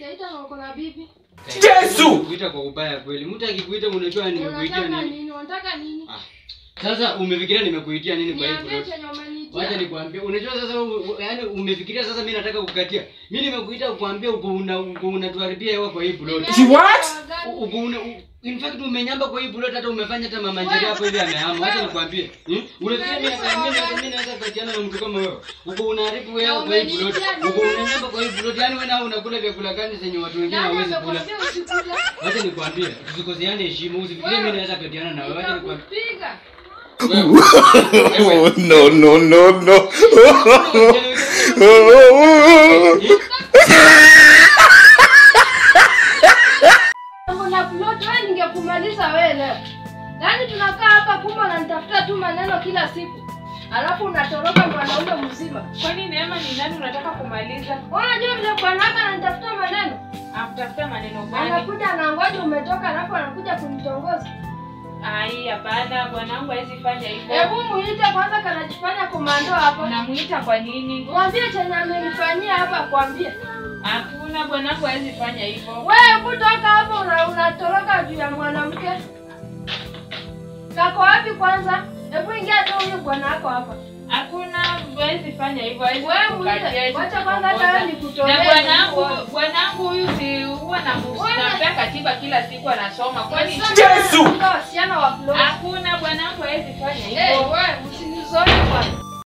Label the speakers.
Speaker 1: Itaita na uko na bibi.
Speaker 2: Yesu!
Speaker 3: Kuita kwa ubaya kweli. Mtu akikuita unajua nimekuitia
Speaker 1: Unataka
Speaker 3: nini?
Speaker 1: nini? Unataka nini?
Speaker 3: Ah. Sasa umefikiria nimekuitia nini kwa hii
Speaker 1: Niambie
Speaker 3: plot?
Speaker 1: chenye umeniitia.
Speaker 3: Wacha nikwambie. Unajua sasa u- u- yaani umefikiria sasa mimi nataka kukatia. Mimi nimekuita kukuambia uko una uko unatuharibia hewa kwa hii plot.
Speaker 2: She what?
Speaker 3: U- Uko una u- in fact umenyamba kwa hii plot hata umefanya hata mama Njeri hapo hivi amehama. Wacha nikwambie. Hmm? Unafikiria mimi mimi mimi naweza kukatiana na mtu kama wewe? Uko unaharibu wewe kwa hii plot. Uko unanyamba kwa hii plot. Yaani wewe nao unakula vyakula gani zenye watu wengine
Speaker 1: Nani
Speaker 3: hawezi kula?
Speaker 1: amekwambia usikule?
Speaker 3: Wacha nikwambie, tusikoseane heshima. Usifikirie mimi naweza katiana na wewe. Wacha nikwambie.
Speaker 1: Nitakupiga.
Speaker 2: Oh, no, no, no, no.
Speaker 1: Kuna plot wewe ningekumaliza wewe leo. Yaani tunakaa hapa kumbe unanitafuta tu maneno kila siku. Alafu unatoroka mwanaume mzima.
Speaker 4: Kwani Neema ni nani unataka kumaliza?
Speaker 1: Wewe unajua vile bwanaka ananitafuta maneno.
Speaker 4: Akutafuta maneno gani?
Speaker 1: Anakuja anangoja umetoka alafu anakuja kunitongoza.
Speaker 4: Ai, hapana, bwanangu hawezi fanya hivyo.
Speaker 1: Hebu muite kwanza kanajifanya komando hapa.
Speaker 4: Unamuita kwa nini?
Speaker 1: Mwambie chenye amenifanyia hapa kwambie.
Speaker 4: Hakuna, bwanangu hawezi fanya hivyo.
Speaker 1: Wewe kutoka hapo una, unatoroka juu ya mwanamke. Kako wapi kwanza? Hebu ingia tu huyu bwana wako hapa.
Speaker 4: Hakuna, hawezi fanya hivyo. Hawezi
Speaker 1: Wewe
Speaker 4: kukatia,
Speaker 1: muite,
Speaker 4: hawezi
Speaker 1: wacha kwanza hata
Speaker 4: kutongoza.
Speaker 1: wewe nikutolee.
Speaker 4: Na bwanangu,
Speaker 1: uone.
Speaker 4: bwanangu huyu si huwa na
Speaker 1: Wewe-
Speaker 4: nampea katiba kila siku anasoma. Kwani
Speaker 1: Sasa
Speaker 2: Yesu!
Speaker 1: unataka wasichana wa flow.
Speaker 4: hakuna, bwanangu hawezi fanya
Speaker 1: Eh,
Speaker 4: hivyo.
Speaker 1: wewe